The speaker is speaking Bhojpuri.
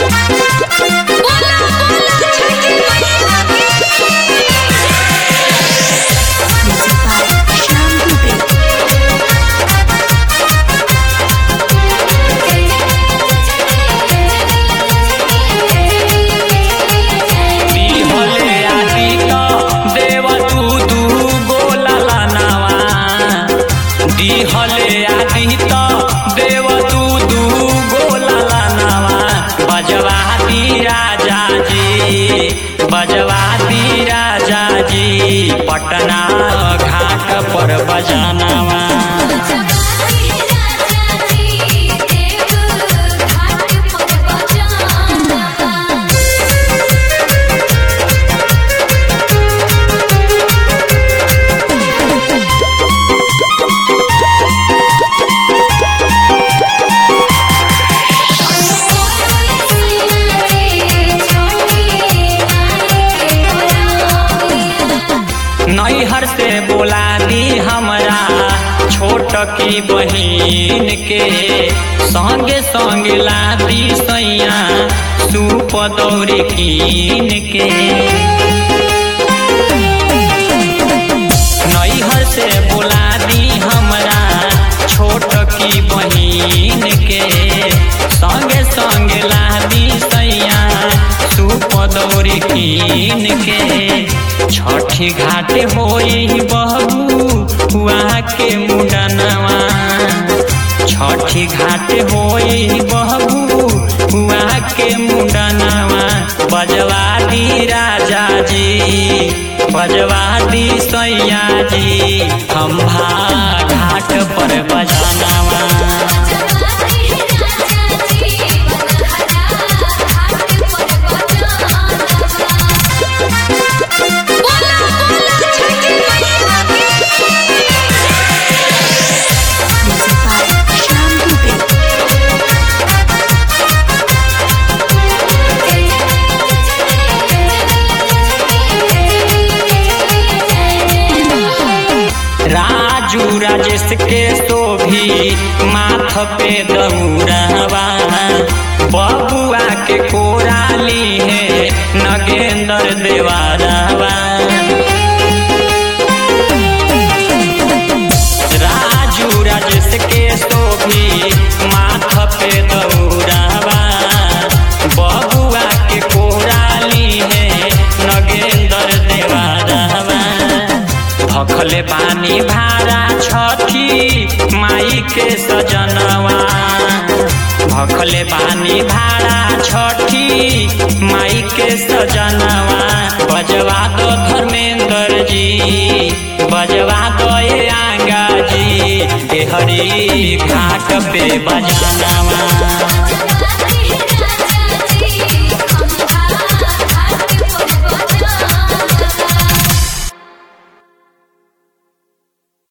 बोला बोला छठी मैया Music by Shyam Dubey. दिहले आदि त देव तू दू गोला लानावा दिहले आदि त देव तू दू गोला लानावा बजवाती राजा जी बजवाती राजा जी पटना घाट पर बजानावा नैहर से बोला दी हमरा छोट की बहिन के संगे संगे लादी सैया सूप दौरी कीन के नैहर से बोला दी हमरा छोट की बहिन के संगे संगे लादी सैया सूप दौरी कीन के छठी घाट होई बहू हुआ के मुडनवा छठी घाट होई बहू हुआ के मुडनवा बजवा दी राजा जी बजवा दी सैया जी हम घाट पर बजानवा बोला बोला छठी Music by Shyam Dubey. Raju Rajesh के शोभी माथ पे दौड़वा बबुआ के कोराली है नगेंद्र देवारवा राजू राजेश के शोभी माथ पे दौड़वा बबुआ के कोराली है नगेंद्र देवारवा भखले बानी भारा छठी माई के सजनवा भखले बानी भारा छठी माई के सजनवा बजवा दो धर्मेंद्र जी बजवा दो ये आंगा जी देहरी घाट पे बजानवा